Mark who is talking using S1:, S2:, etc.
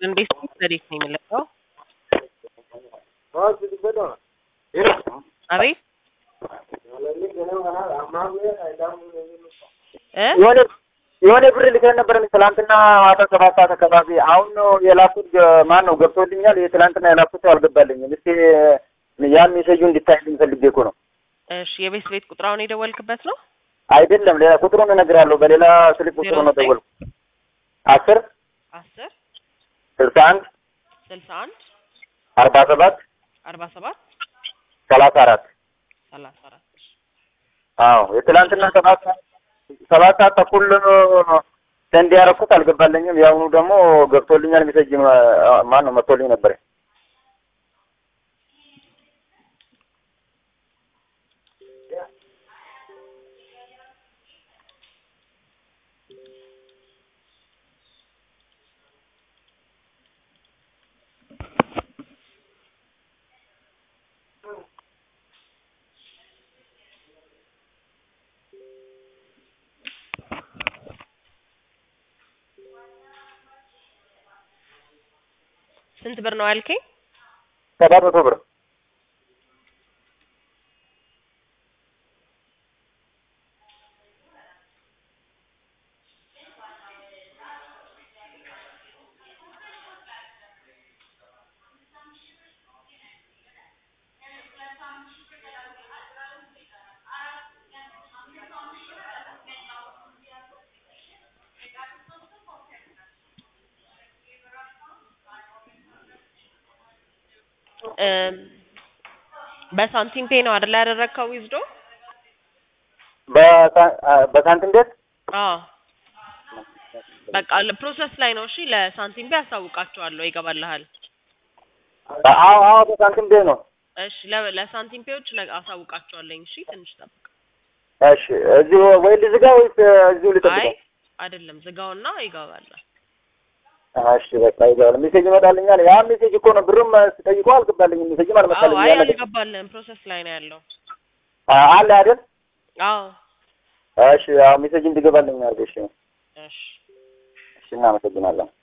S1: እንዴት እንዴት ነው የሚለቀው? አቤት እ
S2: የሆነ የሆነ ብር ልከን ነበር ትላንትና ማታ ሰባት ሰዓት አካባቢ። አሁን ነው የላኩት። ማን ነው ገብቶልኛል። የትላንትና የላኩት አልገባልኝም። እስቲ ያን ሜሴጁ እንዲታይልኝ ፈልጌ እኮ ነው።
S1: እሺ የቤት ቤት ቁጥራውን የደወልክበት ነው?
S2: አይደለም ሌላ ቁጥሩን እነግርሃለሁ። በሌላ ስልክ ቁጥሩ ነው ደወልኩ። አስር
S1: አስር
S2: ስልሳ አንድ
S1: ስልሳ አንድ
S2: አርባ ሰባት
S1: አርባ ሰባት
S2: ሰላሳ አራት
S1: ሰላሳ አራት
S2: አዎ የትላንትና ሰባት ሰዓት ሰባት ሰዓት ተኩል ሰንድ ያደረኩት አልገባልኝም። የአሁኑ ደግሞ ገብቶልኛል። ሜሴጅ ማን ነው መጥቶልኝ ነበር።
S1: ስንት ብር ነው ያልከኝ?
S2: ሰባት መቶ ብር
S1: እም በሳንቲም ፔ ነው አይደል ያደረግከው ዊዝዶ?
S2: በሳንቲም ቤት
S1: አዎ በቃ ፕሮሰስ ላይ ነው። እሺ ለሳንቲም ፔ አሳውቃቸዋለሁ፣ ይገባልሃል።
S2: አዎ አዎ በሳንቲም ቤት ነው።
S1: እሺ ለ- ለሳንቲም ፔዎች ነ- አሳውቃቸዋለኝ። እሺ ትንሽ ጠብቅ።
S2: እሺ እዚሁ ወይ ልዝጋ ወይስ እዚሁ
S1: አይ
S2: ልጠብቀው?
S1: አይደለም፣ ዝጋውና ይገባል።
S2: እሺ በቃ ይገባል። ሜሴጅ ይመጣልኛል። ያ ሜሴጅ እኮ ነው። ብርም ስጠይቀው አልገባልኝም። ሜሴጅም
S1: አዎ
S2: አልመጣልኝም።
S1: አይ
S2: ያለ
S1: አልገባልህም፣ ፕሮሰስ ላይ ነው ያለው።
S2: አለ አይደል?
S1: አዎ
S2: እሺ ያው ሜሴጅ እንዲገባልኝ አድርገሽ።
S1: እሺ
S2: እሺ እናመሰግናለን።